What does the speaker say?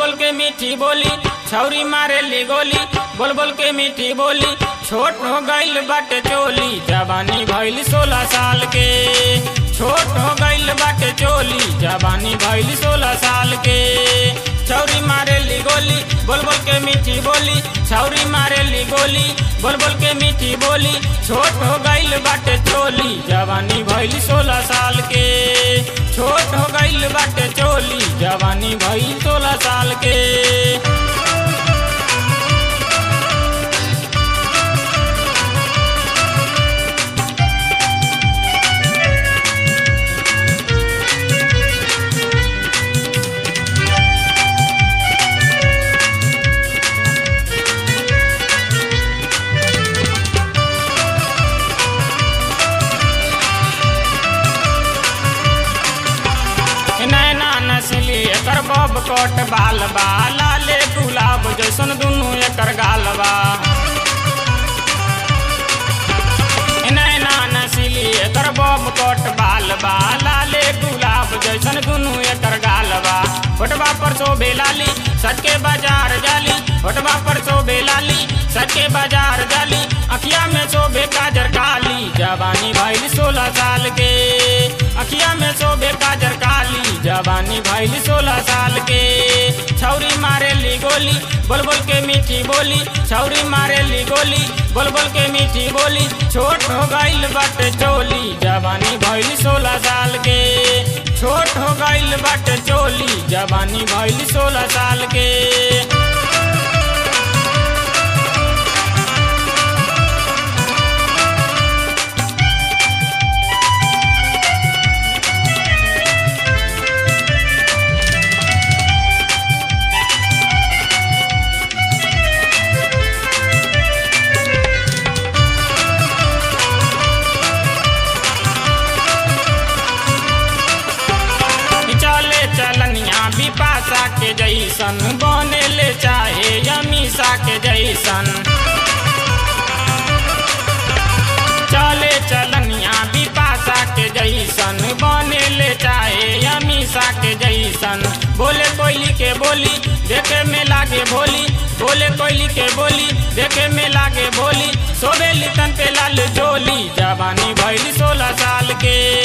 बोल के मीठी बोली छौरी मारे ली गोली बोल बोल के मीठी बोली छोट हो गईल बाटे चोली जवानी भइल सोलह साल के छोट हो गईल बाटे चोली जवानी भइल सोलह साल के छौरी मारे ली गोली बोल बोल के मीठी बोली छौरी मारे ली गोली बोल बोल के मीठी बोली छोट हो गईल बाटे चोली जवानी भइल सोलह साल के छोट हो गईल बाटे चोली जवानी भइल सोलह साल के नैना नसली एकर बब कट बाल बा लाले गुलाब जैसन दुनू एकर गाल बा नैना नसली एकर बब कट बाल बा लाले गुलाब जैसन दुनू एकर गाल बा फोटवा पर शोभे लाली सटके बाजार जाली फोटवा पर शोभे लाली सटके बाजार जाली अखिया में शोभे काजर काली जवानी भइल सोलह साल के अखिया में शोभे काजर काली जवानी भइल सोलह साल के छौरी मारे ली गोली बोल बोल के मीठी बोली छौरी मारे ली गोली बोल बोल के मीठी बोली छोट हो गईल बाटे चोली जवानी भइल सोलह साल के छोट हो गईल बाटे चोली जवानी भइल सोलह साल के चले चलनिया बिपाशा के जैसन बने ले चाहे अमीषा के जैसन चले चलनिया बिपाशा के जैसन बने ले चाहे अमीषा के जैसन बोले कोयली के बोली देखे में लागे भोली बोले कोयली के बोली देखे में लागे भोली सोबे लितन पे लाल जोली जवानी भइल सोलह साल के